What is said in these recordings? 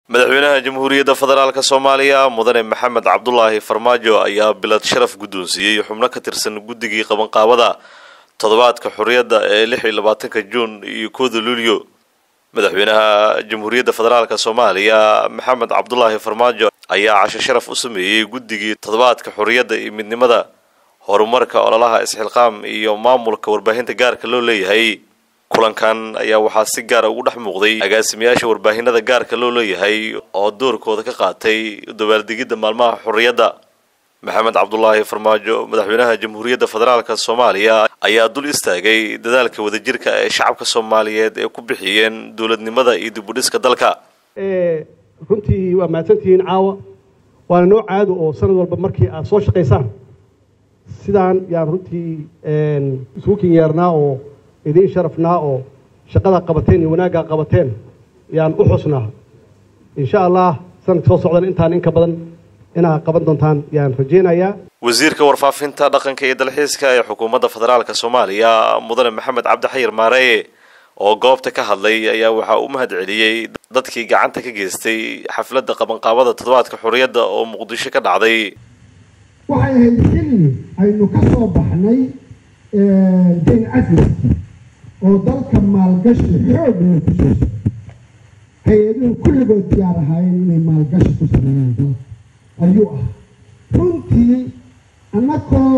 madaxweynaha jamhuuriyadda federaalk soomaaliya mudane maxamed cabdulaahi farmaajo ayaa bilad sharaf guddoonsiiyey xubno ka tirsan guddigii qabanqaabada toddobaadka xorriyadda ee lix iyo labaatanka juun iyo kooda luulyo madaxweynaha jamhuuriyadda federaalk soomaaliya maxamed cabdulaahi farmaajo ayaa casho sharaf u sameeyey guddigii toddobaadka xorriyadda iyo midnimada horumarka ololaha isxilqaam iyo maamulka warbaahinta gaarka loo leeyahay kulankan ayaa waxaa si gaara ugu dhex muuqday agaasimayaasha warbaahinada gaarka loo leeyahay oo doorkooda ka qaatay dabaaldegidda maalmaha xorriyadda maxamed cabdulaahi farmaajo madaxweynaha jamhuuriyadda federaalk soomaaliya ayaa dul istaagay dadaalka wadajirka ee shacabka soomaaliyeed ee ku bixiyeen dowladnimada iyo dibudhiska dalka runtii waa mahadsantihiin caawa waana noo caado oo sanad walba markii aad soo shaqaysaan sidaan yaan runtii isugu kinyeernaa oo idiin sharafnaa oo shaqada qabateen iyo wanaaggaa qabateen yaan u xusnaa insha allah sanadka soo socdan intaan inka badan inaad qaban doontaan yaan rajaynayaa wasiirka warfaafinta dhaqanka iyo dalxiiska ee xukuumadda federaalk soomaaliya mudane maxamed cabdixayir maareye oo goobta ka hadlay ayaa waxaa u mahad celiyey dadkii gacanta ka geystay xafladda qabanqaabada toddobaadka xorriyadda oo muqdisho ka dhacday waxay ahayd xilli aynu ka soo baxnay dayn cafiski oo dalka maalgashi xoog loo ku soo socday hay-aduhu kulligood diyaar ahaayeen inay maalgashi ku sameeyaan dalka ayuu ah runtii annakoo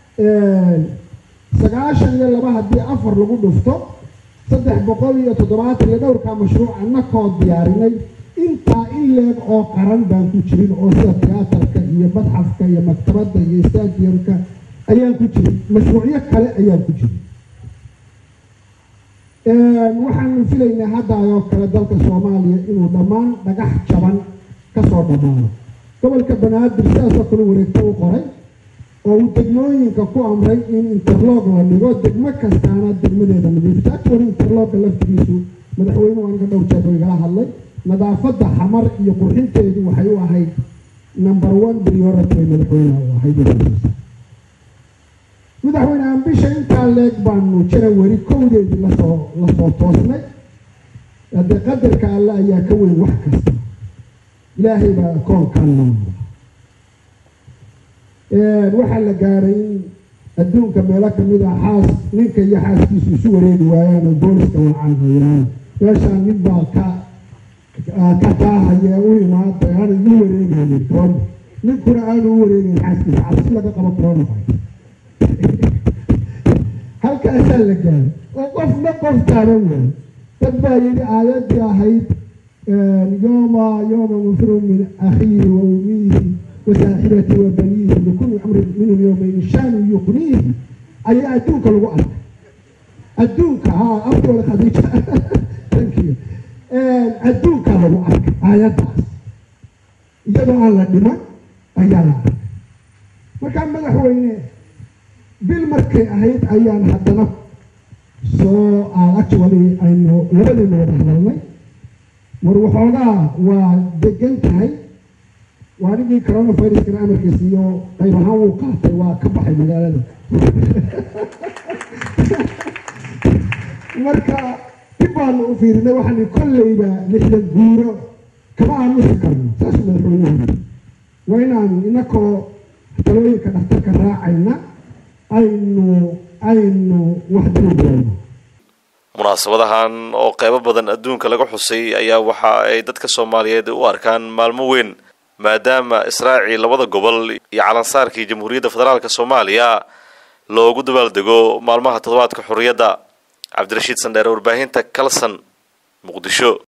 sagaashan iyo laba haddii afar lagu dhufto saddex boqol iyo toddobaatan iyo dhowrkaa mashruuc annakoo diyaarinay intaa in leeg oo qaran baan ku jirin oo sida tiyaatarka iyo madxafka iyo maktabadda iyo stadiumka ayaan ku jirin mashruucyo kale ayaan ku jirin waxaanu filaynaa haddaayoo kale dalka soomaaliya inuu dhammaan dhagax jaban kasoo dhammaano gobolka banaadir sidaasoo kale wareegto u qoray oo uu degmooyinka ku amray in interlog la dhigo degmo kastaana degmadeeda nadiifta actually interlogga laftigiisu madaxweynuhu aniga dhowr jeer buu igala hadlay nadaafadda xamar iyo qurxinteedu waxay u ahayd number one priority bay madaxweynaha u ahayd madaxweyne ambisha intaa leeg baanu janawari kowdeedii lasoo lasoo toosnay haddee qadarka alle ayaa ka weyn wax kasta ilaahay baa koonkaan noomada waxaa la gaaray in adduunka meelo kamid ah xaas ninka iyo xaaskiisu isu wareegi waayaan oo booliska wacaan hayaan meeshaan nin baa ka ka taahaya u imaada aana ii wareegaynin corona ninkuna aanu u wareegayn xaaskiisa cabsi laga qabo corona halkaasaa la gaaray oo qofna qof taaban waayo dad baa yidhi aayadii ahayd yooma yooma mufru min akhiihi wa umiihi wasaaxibati wa baniihi likulli amrin minhum yowmayni shaanu yuqniihi ayaa adduunka lagu arkay adduunka haa afkooda khadiija tankiyo adduunkaa lagu arkay aayaddaas iyadoo aan la dhiman ayaa la arkay markaa madaxweyne bil markay ahayd ayaan haddana soo actually aynu labadayna wada hadalnay war waxoogaa waa degan tahay waa nigii coronaviruskana amarkiisa iyo qayb ahaan wuu qaatay waa ka baxay magaalada marka dib baanu u fiirinay waxaani kolleyba lixdan guuro kama aamusi karno saasuu madaxweynuhu waa inaan inakoo talooyinka dhakhtarka raacayna aynu aynu wax dirubayno munaasabadahan oo qeybo badan adduunka laga xusay ayaa waxa ay dadka soomaaliyeed u arkaan maalmo weyn maadaama israacii labada gobol iyo calansaarkii jamhuuriyadda federaalk soomaaliya loogu dabaaldego maalmaha toddobaadka xorriyadda cabdirashiid sandheere warbaahinta kalson muqdisho